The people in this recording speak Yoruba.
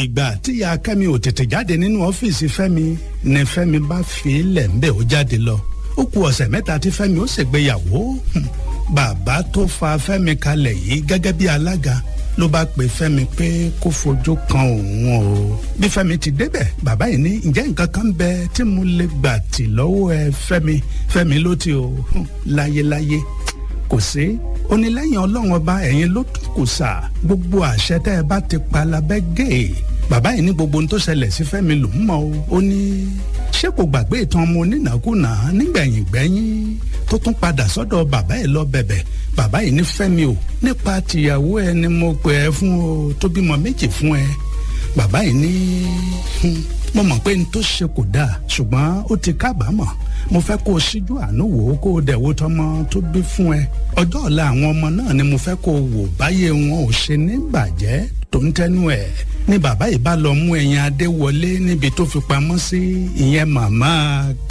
ìgbà tíya kẹ́mi ò tètè jáde nínú ọ́fíìsì fẹ́mi ni fẹ́mi bá fi lẹ̀ ń bẹ̀ ó jáde lọ ó ku ọ̀sẹ̀ mẹ́ta tí fẹ́mi ó ṣègbéyàwó bàbá tó fa fẹ́mi kalẹ̀ yìí gẹ́gẹ́ bí alága ló bá pe fẹ́mi pé kó fojú kan òun o bí fẹ́mi ti débẹ̀ bàbá yìí ní ǹjẹ́ nǹkan kan bẹ tí mo lè gbà tì lọ́wọ́ ẹ fẹ́mi fẹ́mi ló ti o láyéláyé kò sí ó ní lẹ́yìn ọlọ́run ọba ẹ̀yin ló tún kù sà gbogbo àṣẹ tẹ́ ẹ bá ti pa lábẹ́ gèè bàbá yìí ní gbogbo ohun tó ṣẹlẹ̀ sí fẹ́mi ló ń mọ̀ o ó ní ṣé kò gbàgbé ìtàn ọmọ onínàkúnà nígbẹ̀yìn gbẹ́yìn tó tún padà sọ́dọ̀ bàbá ẹ̀ lọ bẹ̀bẹ̀ bàbá yìí ní fẹ́mi o nípa tìyàwó ẹ ni mo pè ẹ fún o tó bímọ méjì fún ẹ bàbá yìí ní mo mọ̀ pé n tó ṣe kò dáa ṣùgbọ́n ó ti kábàámọ̀ mo fẹ́ kó o ṣíjú àánú wò ó kó o dẹ̀ wo tọmọ tó bí fún ẹ ọjọ́ ọ̀la àwọn ọmọ náà ni mo fẹ́ kó o wò báyé wọn ò ṣe ní bàjẹ́ tó ń tẹnu ẹ̀ ní bàbá yìí bá lọ mú ẹyin adé wọlé níbi tó fi pamọ́ sí ìyẹn màmá